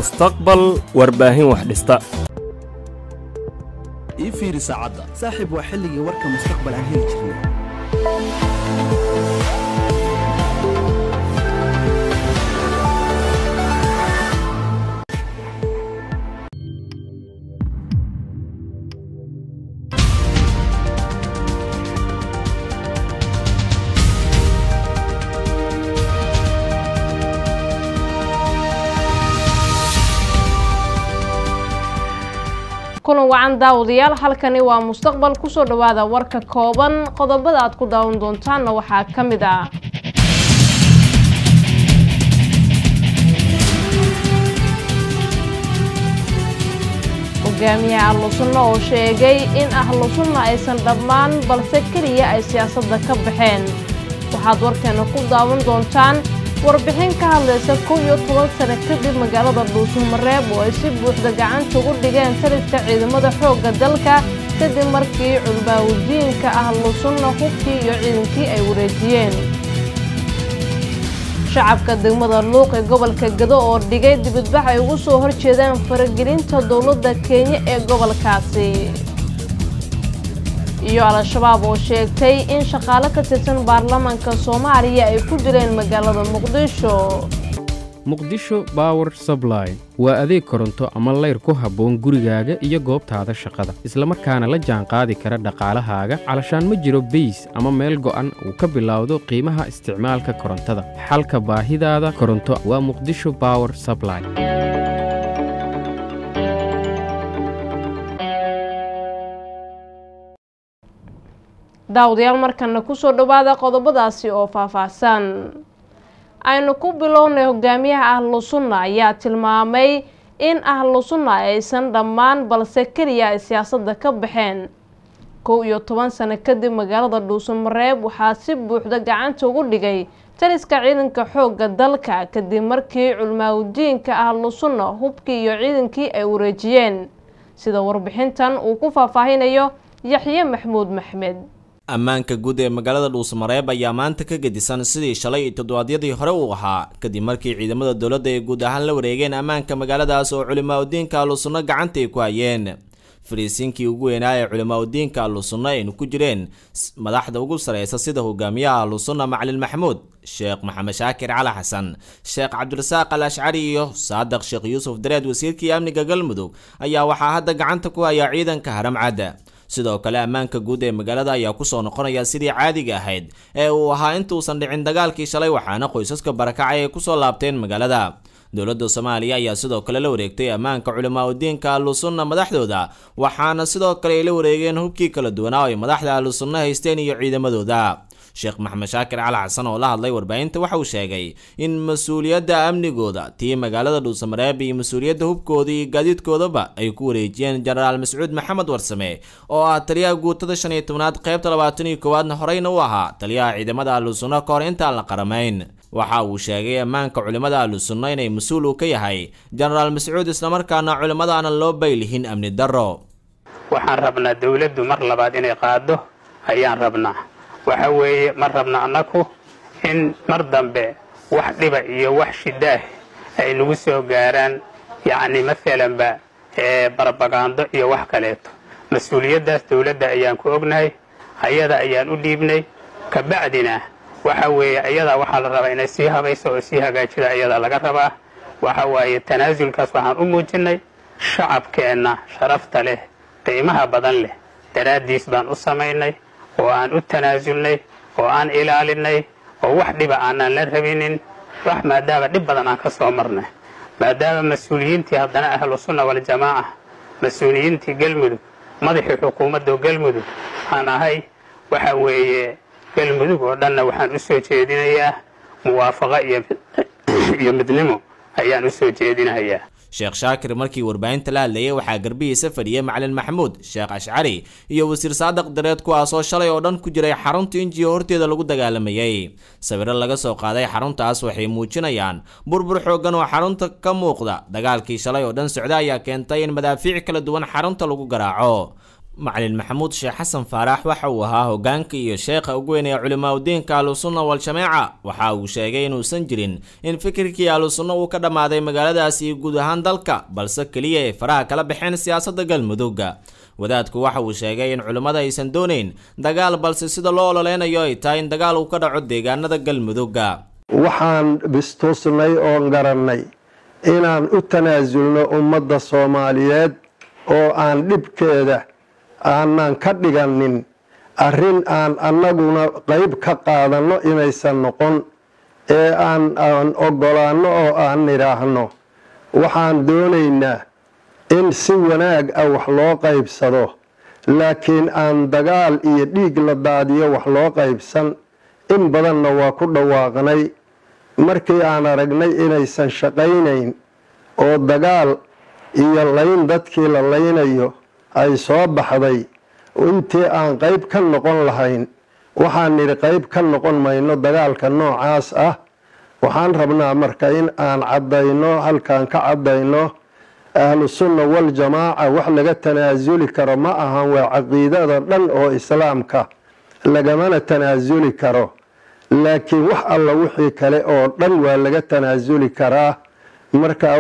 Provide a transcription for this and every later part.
mustaqbal warbaahin wax dhista ii fiiri saacadda saaxiib waa xilligii warka mustaqbal aan heli jirnay kulan wacan daawadayaal halkani waa mustaqbal kusoo dhowaada warka kooban qodobada aad ku daawan doontaanna waxaa ka mid ah hogaamiyaha ahlu sunna oo sheegay in ahlu sunna aysan dhammaan balse keliya ay siyaasadda ka baxeen waxaad warkeena ku daawan doontaan warbixin ka hadlaysa kow iyo toban sano kadib magaalada dhuusamareeb oo ay si buuxda gacanta ugu dhigeen taliska ciidamada xoogga dalka kadib markii culbaawudiinka ahlu sunna hubkii iyo ciidankii ay wareejiyeen shacabka degmada luuq ee gobolka gado oo dhigay dibadbax ay ugu soo horjeedaan faragelinta dowladda kenya ee gobolkaasi iyo al-shabaab oo sheegtay in shaqaale ka tirsan baarlamaanka soomaaliya ay ku dileen magaalada muqdisho muqdisho bower subline waa adeeg koronto ama layr ku habboon gurigaaga iyo goobtaada shaqada islamarkaana la jaanqaadi kara dhaqaalahaaga calashaan ma jiro beys ama meel go'an uu ka bilowdo qiimaha isticmaalka korontada xalka baahidaada koronto waa muqdisho bower subline daawadayaal markana kusoo dhowaada qodobadaasi oo faahfaahsan aynu ku bilownay hogaamiyaha ahlu sunna ayaa tilmaamay in ahlu sunna aysan dhammaan balse keliya ay siyaasadda ka baxeen kow iyo toban sano kadib magaalada dhuusamareeb waxaa si buuxda gacanta ugu dhigay taliska ciidanka xoogga dalka kadib markii culmaawudiinka ahlu sunna hubkii iyo ciidankii ay wareejiyeen sida warbixintan uu ku faahfaahinayo yaxye maxmuud maxmed ammaanka guud ee magaalada dhuusamareeb ayaa maanta ka gedisan sidii shalay iyo toddobaadyadii hore uu ahaa kadib markii ciidamada dowladda ay guud ahaan la wareegeen ammaanka magaaladaas oo culimaa-udiinka ahlusunno gacanta ay ku hayeen fariisiinkii ugu weynaa ee culimaa-udiinka ahlusunno aynu ku jireen madaxda ugu sareysa sida hogaamiyaha ahlusunna macalin maxamuud sheekh maxamed shaakir cali xasan sheekh cabdirasaaq al ashcari iyo saadiq sheekh yuusuf dareed wasiirkii amniga galmudug ayaa waxaa hadda gacanta ku hayaa ciidanka haramcadda sidoo kale ammaanka guud ee magaalada ayaa kusoo noqonaya sidii caadiga ahayd ee uu ahaa intuusan dhicin dagaalkii shalay waxaana qoysaska barakacay ay kusoo laabteen magaalada dowladda soomaaliya ayaa sidoo kale la wareegtay ammaanka culimaa-udiinka ahlusunna madaxdooda waxaana sidoo kale ay la wareegeen hubkii kala duwanaa oo ay madaxda ahlusunna haysteen iyo ciidamadooda sheekh maxamed shaakir cali xasan oo la hadlay warbaahinta waxa uu sheegay in mas-uuliyadda amnigooda tii magaalada dhuusamareeb iyo mas-uuliyadda hubkooda iyo gaadiidkoodaba ay ku wareejiyeen jenaraal mascuud maxamed warsame oo ah taliyaha guutada shan iyo tobnaad qaybta labaatan iyo koowaadna horeyna u ahaa taliyaha ciidamada ahlusunna ka hor intaan la qaramayn waxa uu sheegay ammaanka culimmada ahlusunna inay mas-uul uu ka yahay jenaraal mascuud islamarkaana culimmada aanan loo baylihin amni darro waxaan rabnaa dowladdu mar labaad inay qaado ayaan rabnaa waxa weeye ma rabna annaku in mar dambe wax dhiba iyo wax shidaah ay nagu soo gaaraan yacni maalanba barabagaando iyo wax kaleeto mas-uuliyaddaas dowladda ayaan ku ognahay ayada ayaan u dhiibnay kabacdina waxa weeye ayadaa waxaa la rabaa inay sii habayso oo sii hagaajida ayadaa laga rabaa waxa waaye tanaasulkaas waxaan u muujinnay shacabkeenna sharafta leh qiimaha badan leh daraaddiis baan u samaynay oo aan u tanaasulnay oo aan ilaalinay oo wax dhiba aanaan la rabinin wax maadaama dhib badan aan ka soo marnay maadaama mas-uuliyiintii haddana ahlu sunna waljamaaca mas-uuliyiintii galmudug madaxii xukuumadda galmudug aan ahay waxa weeye galmudug oo dhanna waxaan u soo jeedinayaa muwaafaqo iyo midnimo ayaan u soo jeedinayaa sheekh shaakir markii warbaahinta la hadlayay waxaa garbihiisa fadhiyay macalin maxamuud sheekh ashcari iyo wasiir saadiq dareed kuwaasoo shalay oo dhan ku jiray xarunta injiyo horteeda lagu dagaalamayay sawiro laga soo qaaday xaruntaas waxay muujinayaan burbur xooggan oo xarunta ka muuqda dagaalkii shalay oo dhan socda ayaa keentay in madaafiic kala duwan xarunta lagu garaaco macalin maxamuud sheekh xasan faarax waxa uu ahaa hoggaanka iyo sheekha ugu weyn ee culimaauddiinka ahlusunna wal-jamaaca waxa uu sheegay inuusan jirin in fikirkii ahlusunna uu ka dhammaaday magaaladaasi iyo guud ahaan dalka balse keliya ay faraha kala baxeen siyaasadda galmudugga wadaadku waxa uu sheegay in culimmada aysan doonayn dagaal balse sida loo ololeynayo ay tahay in dagaal uu ka dhaco deegaanada galmudugga waxaan bistuusnay oon garannay inaan u tanaasulno ummadda soomaaliyeed oo aan dhibkeeda aanan ka dhiganin arrin aan annaguna qayb ka qaadanno inaysan noqon ee aan aan oggolaanno oo aan nidhaahno waxaan doonaynaa in si wanaag ah wax loo qaybsado laakiin aan dagaal iyo dhiig la daadiyo wax loo qaybsan in badanna waa ku dhawaaqnay markii aan aragnay inaysan shaqaynayn oo dagaal iyo layn dadkii la laynayo ay soo baxday intii aan qayb ka noqon lahayn waxaan nidhi qayb ka noqon mayno dagaalka noocaas ah waxaan rabnaa marka in aan caddayno halkaan ka caddayno ahlusunna waljamaaca wax laga tanaasuli karo ma ahan waa caqiidada dhan oo islaamka lagamana tanaasuli karo laakiin wax alla wixii kale oo dhan waa laga tanaasuli karaa markaa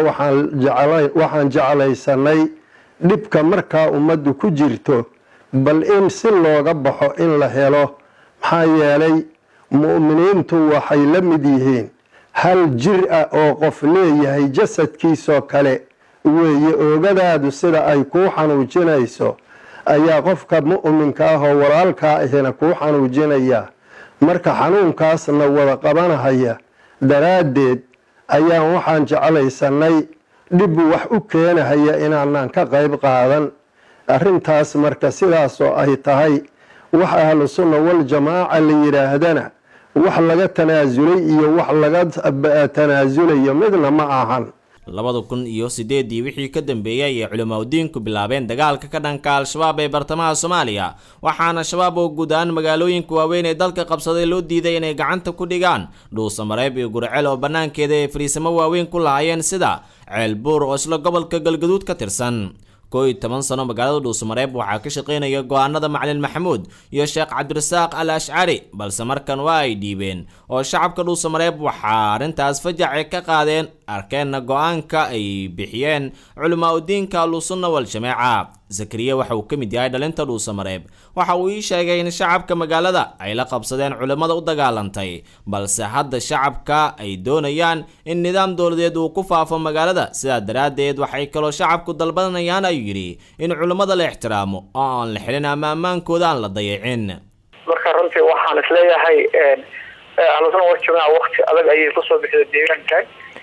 waxaan jeclaysanay dhibka markaa ummaddu ku jirto bal in si looga baxo in la helo maxaa yeelay mu'miniintu waxay la mid yihiin hal jir ah oo qof leeyahay jasadkiisoo kale weeye oogadaadu sida ay kuu xanuujinayso ayaa qofka mu'minka ah oo walaalkaa ahina kuu xanuujinaya marka xanuunkaasna wada qabanahaya daraaddeed ayaan waxaan jeclaysanay dhib wax u keenahaya inaanan ka qayb qaadan arrintaas marka sidaasoo ay tahay wax ahlu sunna waljamaaca la yidhaahdana wax laga tanaasulay iyo wax laga tanaasulayo midna ma ahan labada kun iyo sideedii wixii ka dambeeyey ayay culimaauddiinku bilaabeen dagaalka ka dhanka al-shabaab ee bartamaha soomaaliya waxaana shabaab oo guud ahaan magaalooyinka waaweyn ee dalka qabsaday loo diiday inay gacanta ku dhigaan dhuusamareeb iyo gurcel oo bannaankeeda ay fariisamo waaweyn ku lahaayeen sida ceelbuur oo isla gobolka galgaduud ka tirsan koo iyo toban sano magaalada dhuusamareeb waxaa ka shaqaynaya go-aanada macalin maxamuud iyo sheekh cabdirasaaq al ashcari balse markan waa ay dhiibeen oo shacabka dhuusamareeb waxaa arrintaas fajace ka qaadeen arkeenna go-aanka ay bixiyeen culimaa-udiinka ahlusunna wal-jamaaca zakariya waxa uu ka mid yahay dhalinta dhuusamareeb waxa uu ii sheegay in shacabka magaalada ay la qabsadeen culimmada u dagaalantay balse hadda shacabka ay doonayaan in nidaam dowladeed uu ku faafo magaalada sidaa daraaddeed waxay kaloo shacabku dalbanayaan ayuu yidhi in culimmada la ixtiraamo oo aan la xilin ama ammaankooda aan la dayacin marka runtii waxaan isleeyahay ahlusuna warjamaaca wakti adag ayay kusoo bixday deegaankan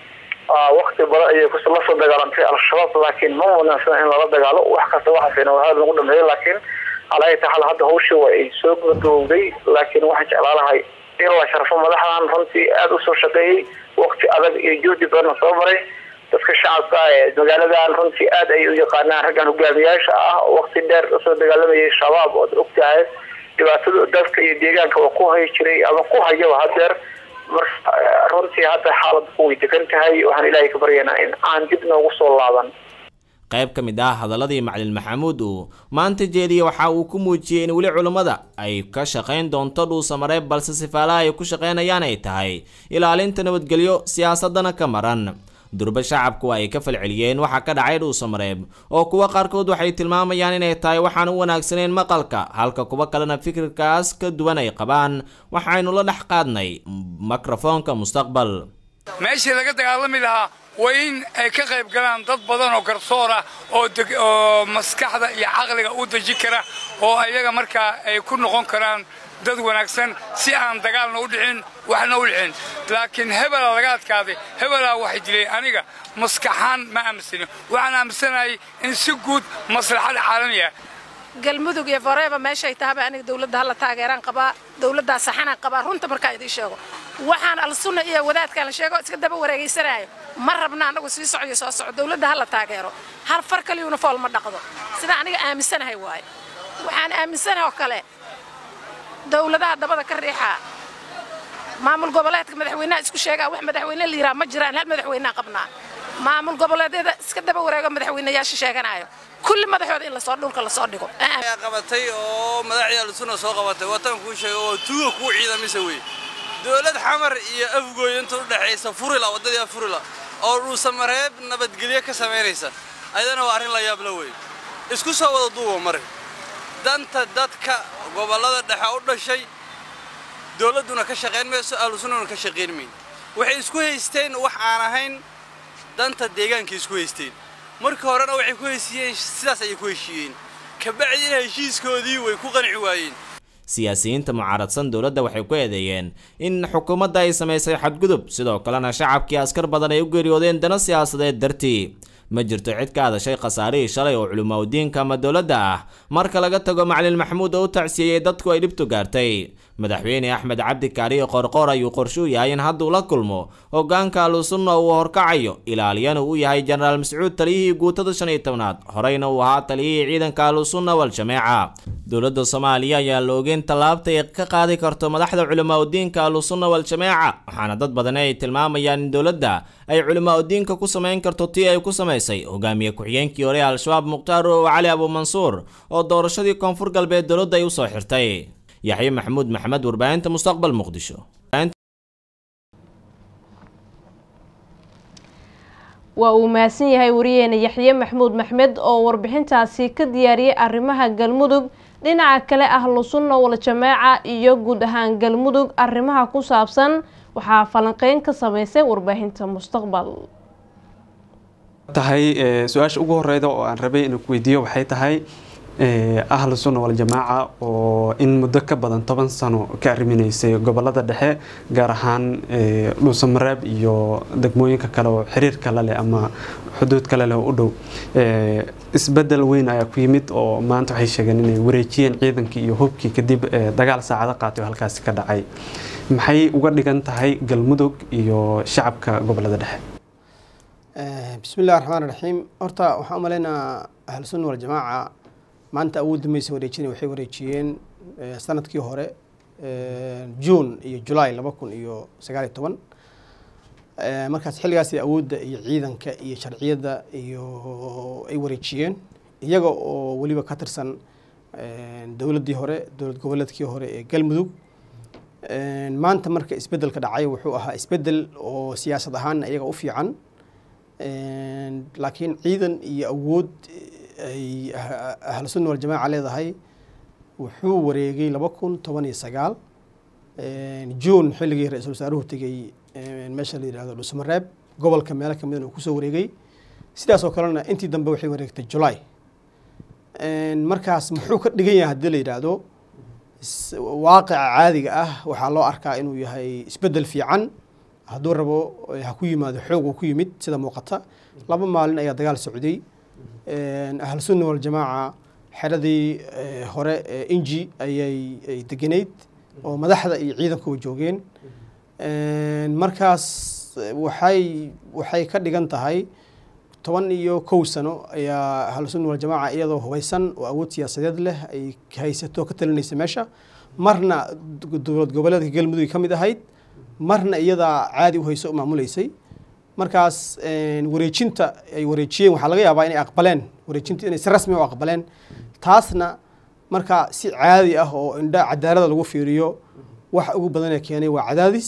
wakti badan ayay la soo dagaalantay al-shabaab laakiin ma wanaagsana in lala dagaalo wax kasta waxaasina aada lagu dhameeyay laakiin alaa taxal hadda hawshii waa ay soo gabagabowday laakiin waxaan jeclaa lahay in la sharfo madaxdan runtii aada usoo shaqeeyey wakti adag iyo juhdi badanna soo maray dadka shacabka ee magaaladan runtii aada ay u yaqaanaan raggan hogaamiyaasha ah oo wakti dheer usoo dagaalamayay shabaab ood ogtahay dhibaatada dadka iyo deegaanka waa ku hayi jiray ama ku hayaba hadeer marka runtii hadda xaalad way degan tahay waxaan ilaahay ka baryaynaa in aan dib noogu soo laaban qayb ka mid ah hadaladii macalin maxamuud uu maanta jeediye waxa uu ku muujiyey in weli culummada ay ka shaqayn doonto dhuusamareeb balse sifaalaha ay ku shaqaynayaan ay tahay ilaalinta nabadgelyo siyaasadana ka maran durba shacabku ay ka falceliyeen waxaa ka dhacay dhuusamareeb oo kuwa qaarkood waxay tilmaamayaan inay tahay waxaan u wanaagsaneyn maqalka halka kuwa kalena fikirkaas ka duwan ay qabaan waxaynu la dhex qaadnay mikrofoonka mustaqbal meeshii laga dagaalami lahaa waa in ay ka qayb galaan dad badan oo garsoor ah oo maskaxda iyo caqliga u deji kara oo ayaga markaa ay ku noqon karaan dad wanaagsan si aan dagaalna u dhicin waxna u dhicin laakiin hebela laga adkaaday hebelaa waxay dilay aniga maskaxaan ma aaminsanin waxaan aaminsanahay in si guud maslaxada caalamiga galmudug iyo foreeba meeshay tahaba aniga dawladda hala taageeraan qabaa dawladdaa saxanaan qabaa runta markaa idiin sheego waxaan alsunna iyo wadaadkaan la sheego iska daba wareegaysanaayo ma rabna annagu sii socyo soo soco dawladda hala taageero hal far kaliyuna fool ma dhaqdo sidaa aniga aaminsanahay waaye waxaan aaminsanahay oo kale dawladaha dabada ka riixaa maamul goboleedka madaxweynaha isku sheegaa wax madaxweyne la yidhaha ma jiraan hal madaxweynea qabnaa maamul goboleedyada iska daba wareego madaxweynayaasha sheeganayo kulli madaxooda in lasoo dhulka lasoo dhigo ayaa qabatay oo madaxdii alusuna soo qabatay watan kuu sheegay oo tuuga kuu ciidamise wey dowlad xamar iyo afgooy inta u dhexaysa furila waddadii furila oo dhuusamareeb nabadgelyo ka samaynaysa ayadana waa arrin la yaabla wey isku soo wada duuba mare danta dadka gobollada dhexe u dhashay dowladduna ka shaqayn mayso ahlusunnuna ka shaqayn mayn waxay isku haysteen wax aan ahayn danta deegaankay isku haysteen markii horena waxay ku heshiiyeen sidaas ayay ku heshiiyeen kabacdina heshiiskoodii way ku qanci waayeen siyaasiyiinta mucaaradsan dowladda waxay ku eedeeyeen in xukuumadda ay samaysay xadgudub sidoo kalena shacabkii askar badan ay u geeriyoodeen dana siyaasadeed dartii ma jirto cid ka hadashay khasaarihii shalay oo culimaudiinka ama dowladda ah marka laga tago macalin maxamuud oo u tacsiyeeyey dadku ay dhibtu gaartay madaxweyne axmed cabdi kaariyo qorqoor ayuu qorshuu yahay in hadduu la kulmo hogaanka ahlusunna uu horkacayo ilaaliyana uu yahay jenaraal mascuud taliyihii guutada shan iyo tobnaad horeyna uu ahaa taliyihii ciidanka ahlusunna wal-jameeca dowladda soomaaliya ayaa la ogeyn tallaabta ay ka qaadi karto madaxda culimaudiinka ahlusunna wal-jameeca waxaana dad badani ay tilmaamayaan in dowladda ay culimaudiinka ku samayn karto tii ay ku samaysay hogaamiye ku-xigeenkii hore ee al-shabaab mukhtaar oo cali abuumansuur oo doorashadii koonfur galbeed dowladda ay usoo xirtay yaxye maxamuud maxamed warbaahinta mustaqbal muqdisho waa uu mahadsan yahay wariyeena yaxye maxamuud maxmed oo warbixintaasi ka diyaariyey arrimaha galmudug dhinaca kale ahlu sunna wal-jameeca iyo guud ahaan galmudug arrimaha ku saabsan waxaa falanqeyn ka sameysay warbaahinta mustaqbal tahay su-aasha ugu horeyda oo aan rabay inaan ku weydiiyo waxay tahay ahlu sunna wal-jamaaca oo in muddo ka badan toban sano ka arriminaysay gobolada dhexe gaar ahaan dhuusamareeb iyo degmooyinka kale oo xiriir kale leh ama xuduud kale leh oo u dhow isbedel weyn ayaa ku yimid oo maanta waxay sheegeen inay wareejiyeen ciidankii iyo hubkii kadib dagaal saacado qaatay oo halkaasi ka dhacay maxay uga dhigan tahay galmudug iyo shacabka gobolada dhexe bismillahi raxmaan raxiim horta waxaan u maleynaa ahlu sunna wal-jamaaca maanta awoodda maysa wareejina waxay wareejiyeen sanadkii hore juun iyo julaay laba kun iyo sagaal iyo toban markaas xilligaasi awoodda iyo ciidanka iyo sharciyadda iyo ay wareejiyeen iyaga oo weliba ka tirsan dowladdii hore dowlad goboleedkii hore ee galmudug maanta marka isbeddelka dhacay wuxuu ahaa isbeddel oo siyaasad ahaanna iyaga u fiican laakiin ciidan iyo awood ay ahlu sunna wal-jamaaca leedahay wuxuu wareegay laba kun toban iyo sagaal juun xilligii ra-iisul wasaaruhu tegey meesha la yihahdo dhusmareeb gobolka meelo kamid uu kusoo wareegay sidaas oo kalena intii dambe waxay wareegtay julaay markaas muxuu ka dhigan yahay haddii la yidhaahdo waaqica caadiga ah waxaa loo arkaa inuu yahay isbeddel fiican hadduu rabo ha ku yimaado xoog uu ku yimid sida muuqata laba maalin ayaa dagaal socday ahlu sunna wal-jamaaca xeradii hore ee inji ayay ay degenayd oo madaxda iyo ciidankuba joogeen markaas waxay waxay ka dhigan tahay toban iyo kow sano ayaa ahlu sunna wal-jamaaca iyadoo hubaysan oo awood siyaasadeed leh ay haysato ka talinaysa meesha marna dowlad goboleedka galmudug ka mid ahayd marna iyadaa caadi u hayso u maamuleysay markaas wareejinta ay wareejiyeen waxaa laga yaabaa inay aqbaleen wareejinta inay si rasmi u aqbaleen taasna marka si caadi ah oo indha cadaalada lagu fiiriyo wax ugu badanee keenay waa cadaadis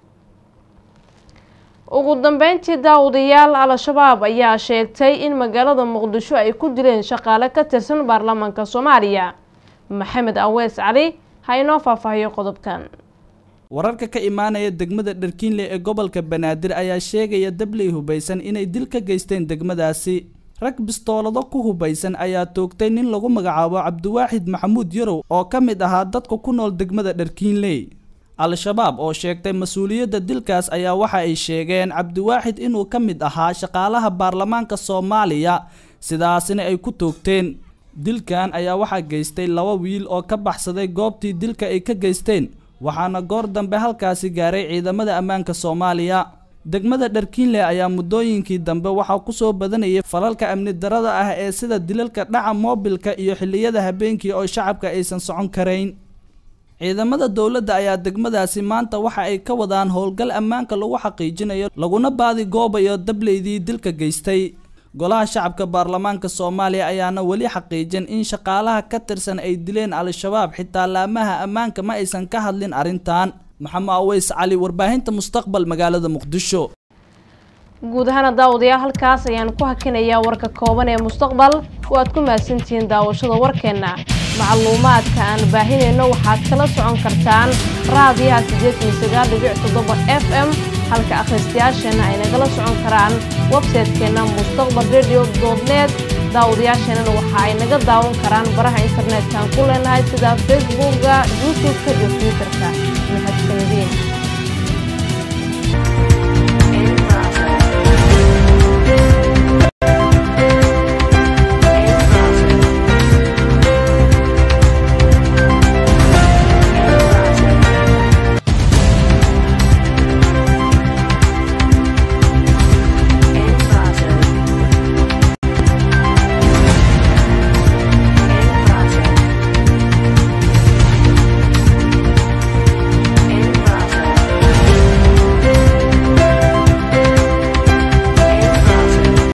ugu dambeyntii daawadayaal al-shabaab ayaa sheegtay in magaalada muqdisho ay ku dileen shaqaale ka tirsan baarlamaanka soomaaliya maxamed awees cali ha inoo faahfaahiyo qodobkan wararka ka imaanaya degmada dharkiinle ee gobolka banaadir ayaa sheegaya dabley hubaysan inay dil ka geysteen degmadaasi rag bistoolado ku hubaysan ayaa toogtay nin lagu magacaabo cabdiwaaxid maxamuud yarow oo ka mid ahaa dadka ku nool degmada dharkiinley al-shabaab oo sheegtay mas-uuliyadda dilkaas ayaa waxa ay sheegeen cabdiwaaxid inuu ka mid ahaa shaqaalaha baarlamaanka soomaaliya sidaasina ay ku toogteen dilkan ayaa waxaa geystay laba wiil oo ka baxsaday goobtii dilka ay ka geysteen waxaana goor dambe halkaasi gaaray ciidamada ammaanka soomaaliya degmada dharkiinle ayaa muddooyinkii dambe waxaa ku soo badanayay falalka amni darada ah ee sida dilalka dhaca moobilka iyo xilliyada habeenkii oo shacabka aysan socon karayn ciidamada dowladda ayaa degmadaasi maanta waxa ay ka wadaan howlgal ammaanka lagu xaqiijinayo laguna baadi goobayo dableydii dilka geystay golaha shacabka baarlamaanka soomaaliya ayaana weli xaqiijin in shaqaalaha ka tirsan ay dileen al-shabaab xitaa laamaha ammaanka ma aysan ka hadlin arrintan maxamed aweys cali warbaahinta mustaqbal magaalada muqdisho guud ahaana daawadayaal halkaas ayaan ku hakinayaa warka kooban ee mustaqbal waad ku mahadsantihiin daawashada warkeenna macluumaadka aan baahinayno waxaad kala socon kartaan raadiyaha siddeetan iyo sagaal dhibic toddoba f m halka akhristayaasheenna ay nagala socon karaan websaytekeenna mustaqbal radio dot net daawadayaasheenana waxa ay naga daawan karaan baraha internetka aan ku leenahay sida facebookga youtube-ka iyo twitterka